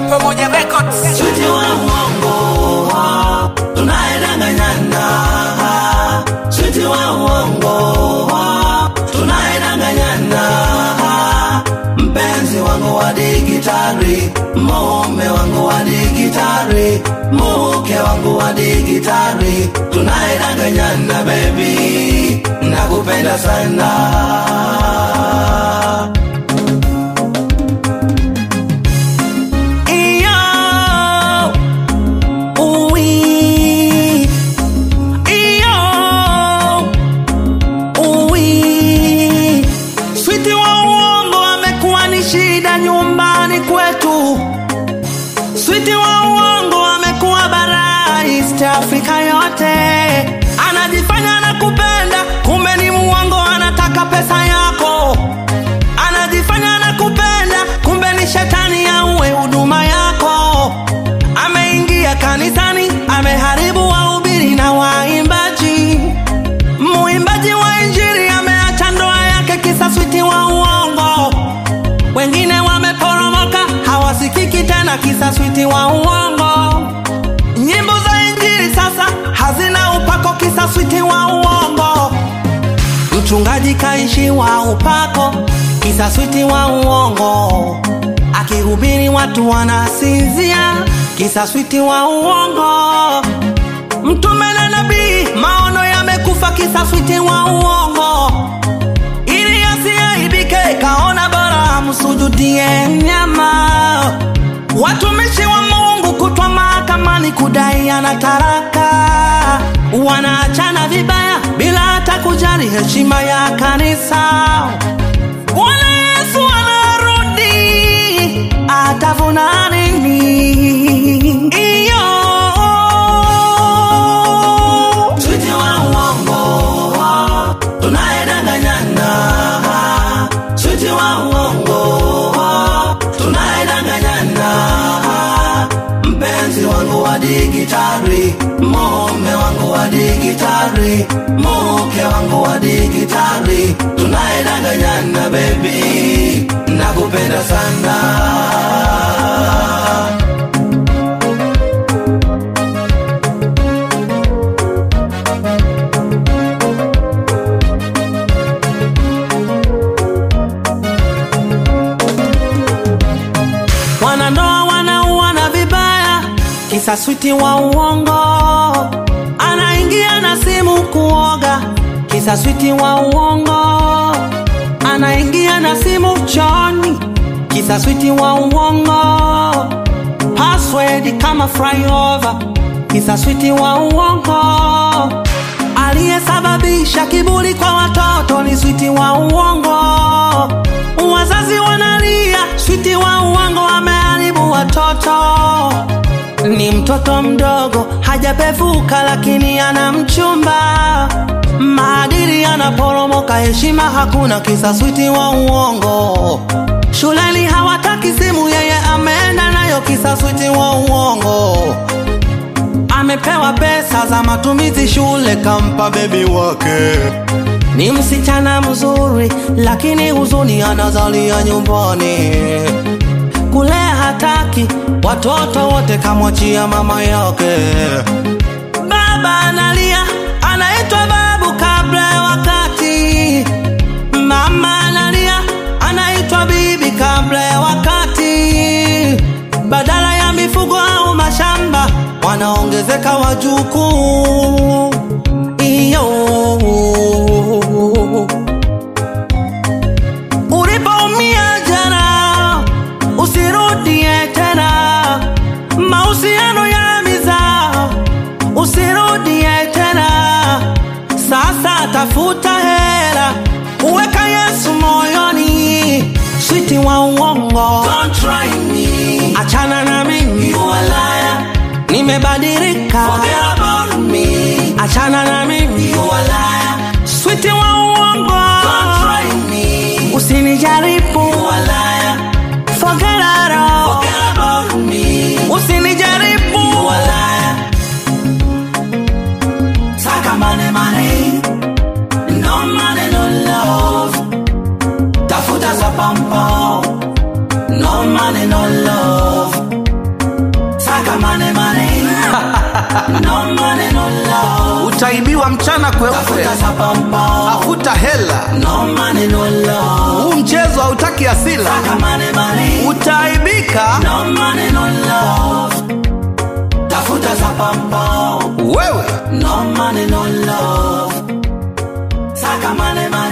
Pamoja Records. Switi wa uongo tunaedanganyana, switi wa uongo tunaedanganyana, mpenzi wangu wa digitari, mume wangu wa digitari, mke wangu wa digitari, tunaedanganyana baby, nakupenda sana. Iyo, uwi, iyo, uwi. Switi wa uongo amekuwa ni shida nyumbani kwetu. Switi wa uongo amekuwa bara East Africa yote. Anajifanya anakupenda, kumbe ni muongo, anataka pesa yako anajifanya anakupenda kumbe ni shetani auwe huduma yako ameingia kanisani ameharibu wahubiri na waimbaji muimbaji wa injiri ameacha ndoa yake kisa switi wa uongo wengine wameporomoka hawasikiki tena kisa switi wa uongo nyimbo za injiri sasa hazina upako kisa switi wa uongo mchungaji kaishiwa upako kisa switi wa uongo akihubiri watu wanasinzia kisa switi wa uongo mtume na nabii maono yamekufa kisa switi wa uongo ili asiaibike kaona bora amsujudie nyama watumishi wa mungu kutwa mahakamani kudai ana taraka wanaachana vibaya bila hata kujali heshima ya kanisa bwana yesu anarudi atavuna nini iyo Switi wa uongo tunaedanganyana, switi wa uongo tunaedanganyana, mpenzi wangu wa digitari, mume wangu wa digitari, mke wangu wa digitari, tunaedanganyana baby, nakupenda sana. wanandoa wanauana vibaya kisa switi wa uongo anaingia na simu kuoga kisa switi wa uongo anaingia na simu choni kisa switi wa uongo password kama flyover kisa switi wa uongo aliyesababisha kiburi kwa watoto ni switi wa uongo wazazi wanalia switi wa uongo ameharibu watoto ni mtoto mdogo hajapevuka lakini ana mchumba maadili yanaporomoka heshima hakuna kisa switi wa uongo shuleni hawataki simu yeye ameenda nayo kisa switi wa uongo amepewa pesa za matumizi shule kampa bebi wake ni msichana mzuri lakini huzuni anazalia nyumbani kulea hataki watoto wote kamwachia mama yake baba analia anaitwa babu kabla ya wakati mama analia anaitwa bibi kabla ya wakati badala ya mifugo au mashamba wanaongezeka wajukuu iyo ulipoumia jana usirudie tena mahusiano ya mizaa usirudie tena sasa tafuta hera uweka yesu moyoni switi wa uongo Don't try me, achana na mimi you a liar. nimebadilika Forget about me, achana na mimi you a liar. switi wa uongo Don't try me, usinijaribu you a liar. forget it all. Forget about me, usinijaribu you a liar. Saka money, money, no money, no love. Tafuta za pampa, no money, no love. utaibiwa mchana kweupe tafuta sapampa tafuta hela no money no love huu mchezo hautaki asila saka money money utaaibika no money no love tafuta sapampa wewe no money no love saka money money